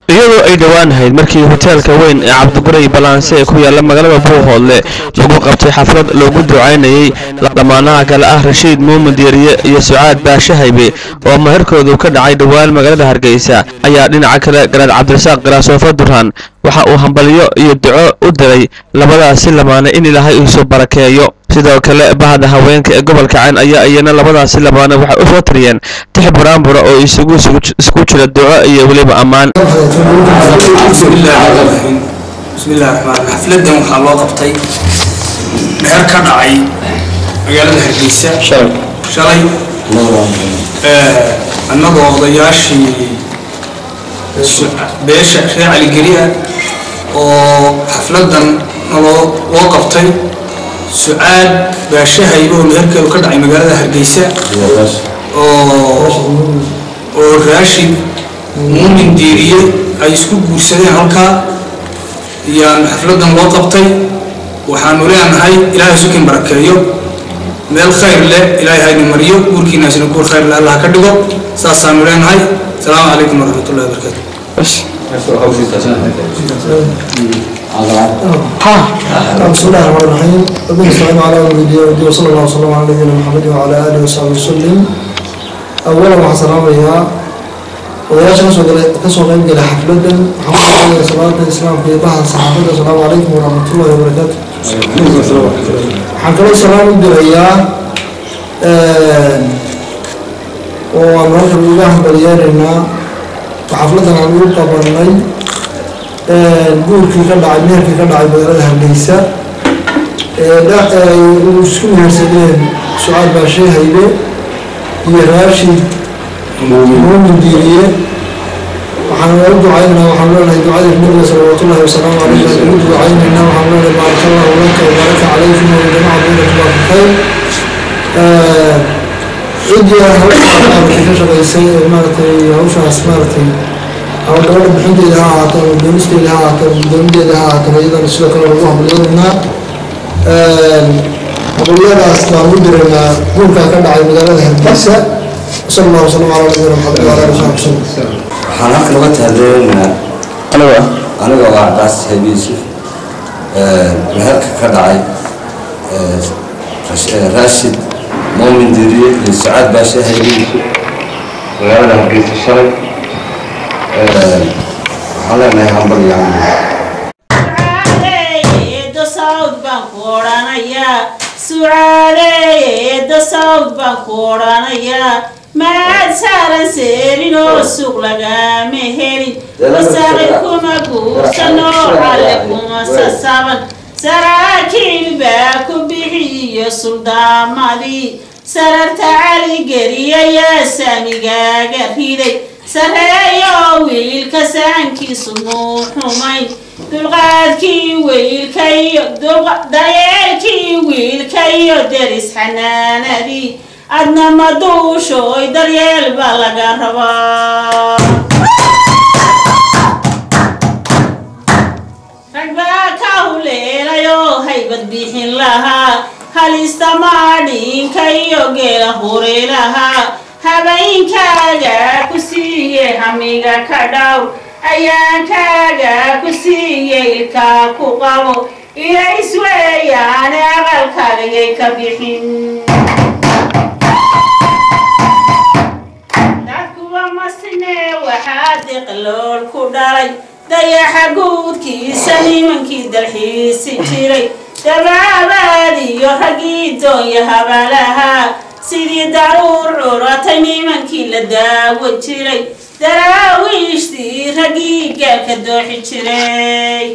iyadoo ay dhowaan ahayd markii hoteelka weyn ee cabdiguray balanse ee ku yaala magaalada buuhoodle lagu qabtay xaflad loogu ducaynayey dhammaanaha kale ah rashiid muumin diiriye iyo sucaad baashe haybe oo maherkoodu ka dhacay dhowaan magaalada hargeysa ayaa dhinaca kale garaad cabdirasaaq garaasoofa duraan waxa uu hambalyo iyo duco u diray labadaasi lamaane in ilaahay iisu barakeeyo sidoo kale bahda haweenka ee gobolka cayn ayaa iyana labadaasi lamaane waxay u soo tiriyeen tix buraanbura oo isugu isku jira duco iyo weliba ammaan bismillahi raxmaan xafladan waxaa loo qabtay meher ka dhacay magaalada hargeysa shalay annagoo odayaashii beesha reer caligeliya oo xafladan naloo loo qabtay sucaad baashahayba oo meherkeedu ka dhacay magaalada hargeysa oo raashid muumin diiriye ay isku guursadeen halkaa iyaanu xafladan loo qabtay waxaanu leenahay ilaahay sukin barakeeyo meel khayr leh ilaahay hayna mariyo guurkiinaasina guur khayr leh allah ka dhigo saasaanu leenahay asalaamu calaykum waraxmatullahi wabarakaatu بسم الله الرحمن الرحيم ربنا استعين على ولدي ودي وصلى الله وسلم على نبينا محمد وعلى اله وصحبه وسلم اولا waxaan salaamayaa odayaasha kasoo qayb gala xafladan waxaan ku salaada islaamka iyo baha saxaafada asalaamu calaykum waraxmatullahi wabarakaatu waxaan kaloo salaam u dirayaa oo aan halkan uga hambalyeeraynaa xafladan aan ugu qabanay guurkii ka dhacay meherkii ka dhacay magaalada hargeysa isku mehersadeen sucaad baashee haybe iyo raashid muumin diiriye waxaan ugu ducaynaynaa waxaan leenahay ducada nabiga salawaatullahi wasalaamu calayhi aan ugu ducaynaynaa waxaan leenahay baaraka allahu laka wabaraka calaykum wajamaca baynakuma bikayr ciddii hawshaa maaragtay ka shaqaysay ee maaragtay hawshaas maaragtay ama gabadha bixinteeda ha ahaato ama doonisteeda ha ahaato ama doonideeda ha ahaato iyadana sidoo kale lagu hambalyeeraynaa hambalyadaas baan u diraynaa guurkaa ka dhacay magaalada hargeysa sal allahu wasalam calaa nabiyina maxamed wala ali saxbi wasalam waxaan halkan uga tahadleynaa aniga aniga waa cabaas haybi yuusuf meherka ka dhacay raashid muumin diriye iyo sucaad baashe haybi yuusuf magaalada hargeysa shalay waxaan leenahay hambal iyo sucaaleeda sawd baan ku odhanayaa maad saaran seerin oo suuq lagama helin wasaqi kuma guursano calle kuma sasaban saraakiil baa ku bixiyo suldaamadii sararta caligeliyayaa saamigaaga riday sareeyo wiilka saankiisu muu xumayn dulqaadkii wiilkayo daryeelkii wiilka iyo deris xanaanadii adna ma duushooy daryeel baa laga rabaa rag baa ka huleelayoo haybad bixin lahaa halista maadhiinka iyo geela huri lahaa habeenkaaga ku siiye hamiga ka dhaw ayaankaaga ku siiye ilkaa ku qabo ilays weeyaane aqalkaagayay ka bixin dadkuwa masne waxaa diqlool ku dhalay dayaxa guudkiisa nimankii dalxiisi jiray dabaabaad iyo raggii doonya habalahaa sidii daruur curatay nimankii la daawo jiray daraawiishtii raggii gaalka dooxi jiray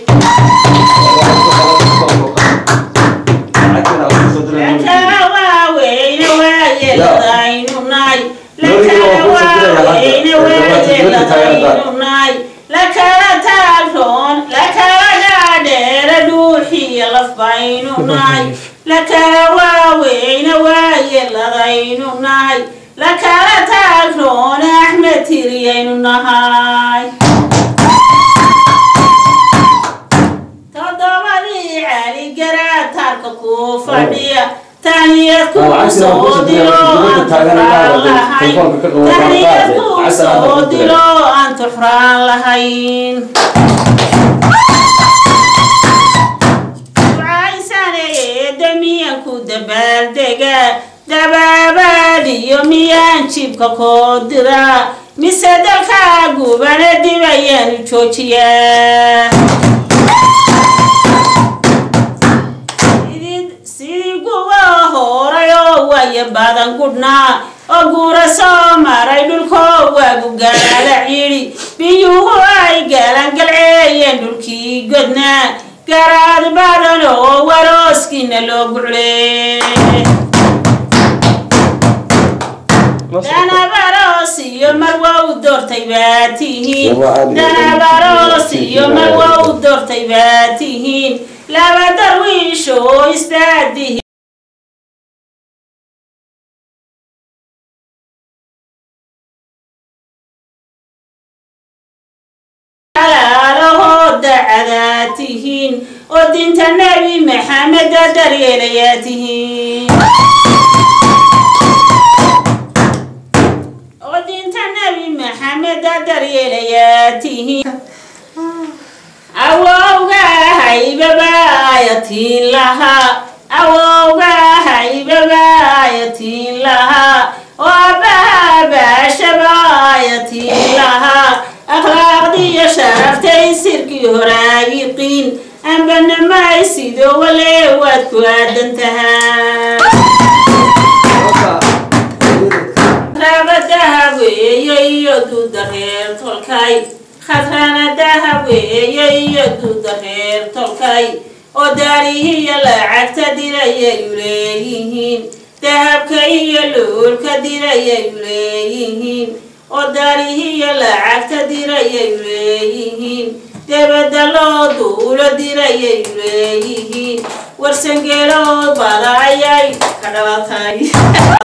lakala waaweyne waayeeladaynu naay lakala waaweyne waayeeladaynu naay lakala taagroon lakala dhaadheera dhuuxiyo laf baynu naay lakala waaweyne waayeeladaynu nahay lakala taagroon axmed tiriyaynu nahay toddobadii cali garaataarka kuu fadhiya taniyad kuu soo dilo aan tabaar lahayn taniyad kuu soo dilo aan tuxraan lahayn ducaysanee damiyanku dabaaldega dabaabaad iyo miyaan jibka koo dira mise dalka gubana dib ayaanu joojiyaa sidii guba horay oo waya badan gudhnaa oo guura soo maray dhulkoo waagu gaala cidhi biyuhu ay gaalangalceeyeen dhulkii godnaa garaad badan oo warooskiina loo guclee danabaroos iyo marwa u doortay baa tihiin danabaroos iyo marwa u doortay baa tihiin laba darwiish oo isdaadihi alaalahoo dacadaa tihiin oo dinta nebi maxameda daryeelayaa tihiin oo dinta nebi maxameda daryeelayaa tihiin awowga haybaba ayatiin lahaa awowga haybaba ayatiin lahaa oo abbaha baashaba ayatiin lahaa akhlaaqdiiyo sharaftay sirkii horaayiqiin ambanamay sidoo wale waad ku aadan tahaa raabadaha weeye iyo duuda reer tolkay khadranadaha weeye iyo duuda reer tolkay oo daarihiiyo lacagta dirayayu leeyihiin dahabka iyo luulka dirayayu leeyihiin oo daarihiiyo lacagta dirayayu leeyihiin debedda loo duulo dirayayu leeyihiin warsangeelood bada ayay ka dhalatay